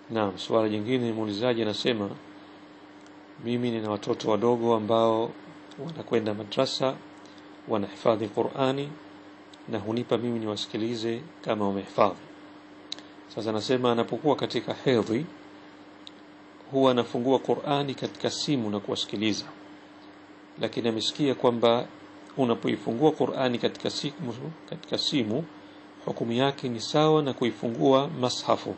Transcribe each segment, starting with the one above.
Naam, swala jingine muulizaji anasema mimi nina watoto wadogo ambao wanakwenda madrasa wanahifadhi Qur'ani na hunipa mimi niwasikilize kama wamehifadhi. Sasa anasema anapokuwa katika hedhi huwa anafungua Qur'ani katika simu na kuwasikiliza, lakini amesikia kwamba unapoifungua Qur'ani katika simu, katika simu hukumu yake ni sawa na kuifungua mashafu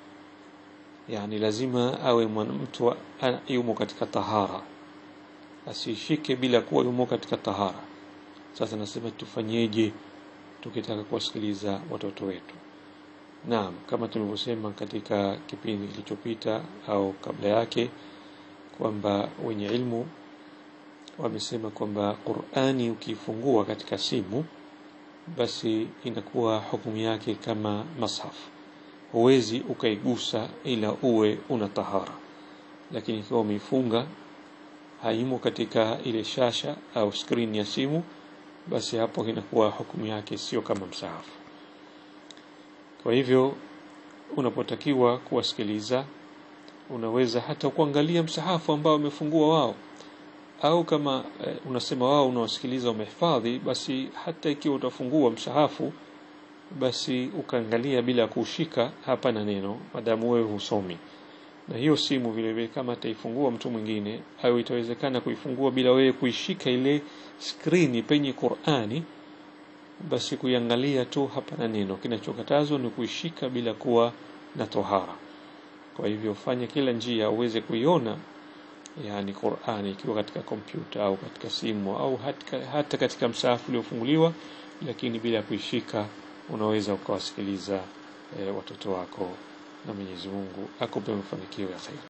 yani lazima awe mtu yumo katika tahara asishike bila kuwa yumo katika tahara sasa nasema tufanyeje tukitaka kuwasikiliza watoto wetu naam kama tulivyosema katika kipindi kilichopita au kabla yake kwamba wenye ilmu wamesema kwamba Qur'ani ukifungua katika simu basi inakuwa hukumu yake kama mashafu huwezi ukaigusa ila uwe una tahara lakini ikiwa umeifunga haimo katika ile shasha au screen ya simu basi hapo inakuwa hukumu yake sio kama msahafu kwa hivyo unapotakiwa kuwasikiliza unaweza hata kuangalia msahafu ambao wamefungua wao au kama e, unasema wao unawasikiliza umehifadhi basi hata ikiwa utafungua msahafu basi ukaangalia bila kuushika hapana neno madamu wewe husomi na hiyo simu vile vile kama ataifungua mtu mwingine au itawezekana kuifungua bila wewe kuishika ile skrini penye Qur'ani basi kuiangalia tu hapana neno kinachokatazwa ni kuishika bila kuwa na tohara kwa hivyo fanya kila njia uweze kuiona yani Qur'ani ikiwa katika kompyuta au katika simu au hata, hata katika msahafu uliofunguliwa lakini bila kuishika unaweza ukawasikiliza e, watoto wako na Mwenyezi Mungu akupe mafanikio ya kheri